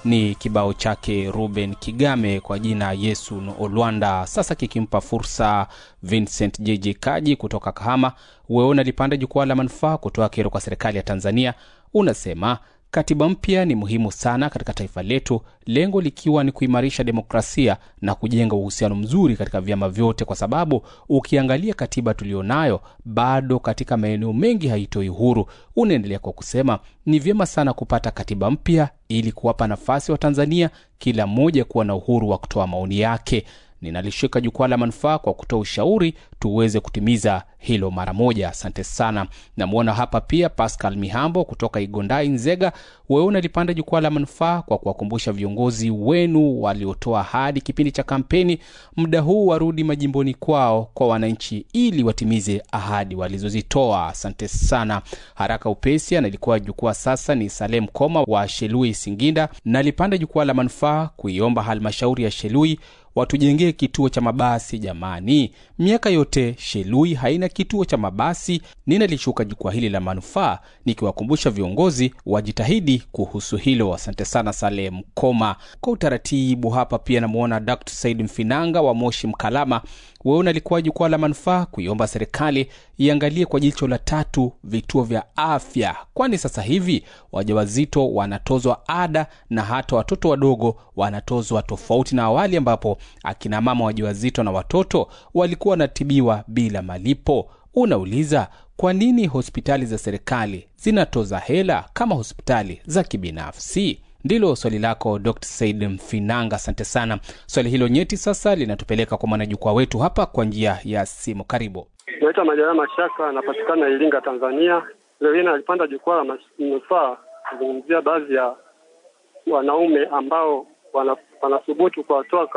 ni kibao chake Ruben Kigame kwa jina Yesu no Olwanda, sasa kikimpa fursa Vincent JJ Kaji kutoka Kahama. Wewe unalipanda jukwaa la manufaa kutoa kero kwa serikali ya Tanzania, unasema katiba mpya ni muhimu sana katika taifa letu, lengo likiwa ni kuimarisha demokrasia na kujenga uhusiano mzuri katika vyama vyote, kwa sababu ukiangalia katiba tulionayo bado katika maeneo mengi haitoi uhuru. Unaendelea kwa kusema ni vyema sana kupata katiba mpya ili kuwapa nafasi wa Tanzania kila mmoja kuwa na uhuru wa kutoa maoni yake. Ninalishika jukwaa la manufaa kwa kutoa ushauri tuweze kutimiza hilo mara moja. Asante sana. Namwona hapa pia Pascal Mihambo kutoka Igondai, Nzega. Wewe unalipanda jukwaa la manufaa kwa kuwakumbusha viongozi wenu waliotoa ahadi kipindi cha kampeni, muda huu warudi majimboni kwao kwa wananchi ili watimize ahadi walizozitoa. Asante sana. Haraka upesi analikuwa jukwaa sasa ni Salem Koma wa Shelui, Singinda. Nalipanda jukwaa la manufaa kuiomba halmashauri ya Shelui watujengee kituo cha mabasi jamani. Miaka yote Shelui haina kituo cha mabasi. Ninalishuka jukwaa hili la manufaa nikiwakumbusha viongozi wajitahidi kuhusu hilo. Asante sana Saleh Mkoma. Kwa utaratibu hapa pia namwona Dr. Said Mfinanga wa Moshi Mkalama. Wewe unalikuwa jukwaa la manufaa kuiomba serikali iangalie kwa jicho la tatu vituo vya afya, kwani sasa hivi wajawazito wanatozwa ada na hata watoto wadogo wanatozwa tofauti na awali ambapo akina mama wajawazito na watoto walikuwa wanatibiwa bila malipo. Unauliza, kwa nini hospitali za serikali zinatoza hela kama hospitali za kibinafsi? Ndilo swali lako Dr. Said Mfinanga, asante sana. Swali hilo nyeti sasa linatupeleka kwa mwanajukwaa wetu hapa kwa njia ya simu. Karibu. Naitwa Majaliwa Mashaka, anapatikana Iringa, Tanzania. Leo hii nalipanda jukwaa la manufaa kuzungumzia baadhi ya wanaume ambao wanathubutu kuwatoa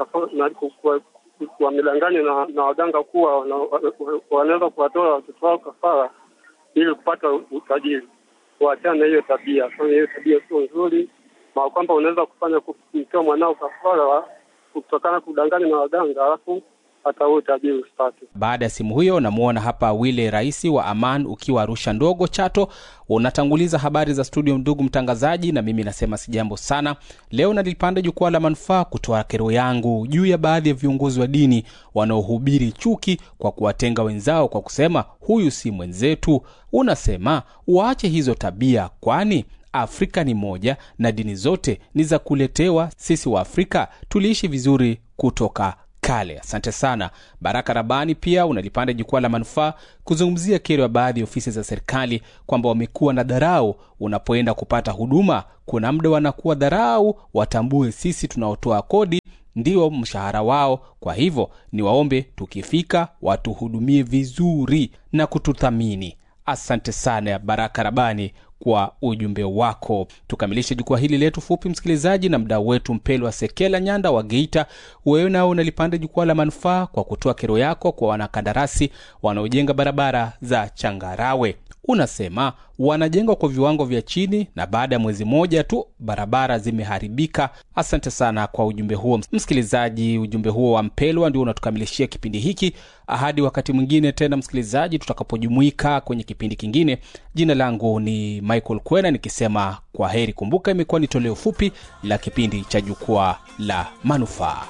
wamedanganywa na, na waganga kuwa wanaweza kuwatoa watoto wao kafara ili kupata utajiri. Waachana na hiyo tabia, kwani hiyo tabia sio nzuri, na kwamba unaweza kufanya kumtoa mwanao kafara kutokana kudanganywa na waganga alafu hata huo utajiri usipate. Baada ya simu hiyo, namwona hapa Wile Raisi wa Aman ukiwa Arusha ndogo Chato, unatanguliza habari za studio, ndugu mtangazaji, na mimi nasema si jambo sana. Leo nalipanda jukwaa la manufaa kutoa kero yangu juu ya baadhi ya viongozi wa dini wanaohubiri chuki kwa kuwatenga wenzao kwa kusema huyu si mwenzetu. Unasema waache hizo tabia, kwani Afrika ni moja na dini zote ni za kuletewa. Sisi wa Afrika tuliishi vizuri kutoka kale. Asante sana. Baraka Rabani pia unalipanda jukwaa la manufaa kuzungumzia kero ya baadhi ya ofisi za serikali kwamba wamekuwa na dharau. Unapoenda kupata huduma, kuna muda wanakuwa dharau, watambue sisi tunaotoa kodi ndio mshahara wao. Kwa hivyo ni waombe tukifika watuhudumie vizuri na kututhamini. Asante sana Baraka Rabani kwa ujumbe wako. Tukamilishe jukwaa hili letu fupi, msikilizaji, na mdau wetu Mpelwa Sekela Nyanda wa Geita. Wewe nao unalipanda jukwaa la manufaa kwa kutoa kero yako kwa wanakandarasi wanaojenga barabara za changarawe. Unasema wanajengwa kwa viwango vya chini na baada ya mwezi mmoja tu barabara zimeharibika. Asante sana kwa ujumbe huo msikilizaji. Ujumbe huo wa Mpelwa ndio unatukamilishia kipindi hiki. Hadi wakati mwingine tena, msikilizaji, tutakapojumuika kwenye kipindi kingine. Jina langu ni Michael Kwena nikisema kwa heri. Kumbuka, imekuwa ni toleo fupi la kipindi cha jukwaa la manufaa.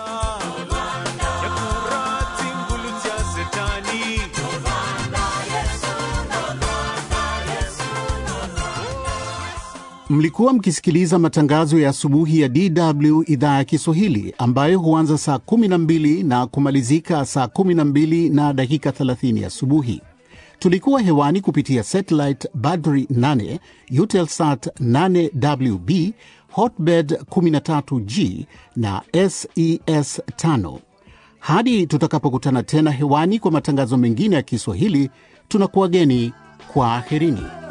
Mlikuwa mkisikiliza matangazo ya asubuhi ya DW idhaa ya Kiswahili ambayo huanza saa 12 na kumalizika saa 12 na dakika 30 asubuhi. Tulikuwa hewani kupitia satellite Badri 8, Eutelsat 8WB, Hotbird 13G na SES 5. Hadi tutakapokutana tena hewani kwa matangazo mengine ya Kiswahili, tunakuwageni kwa aherini.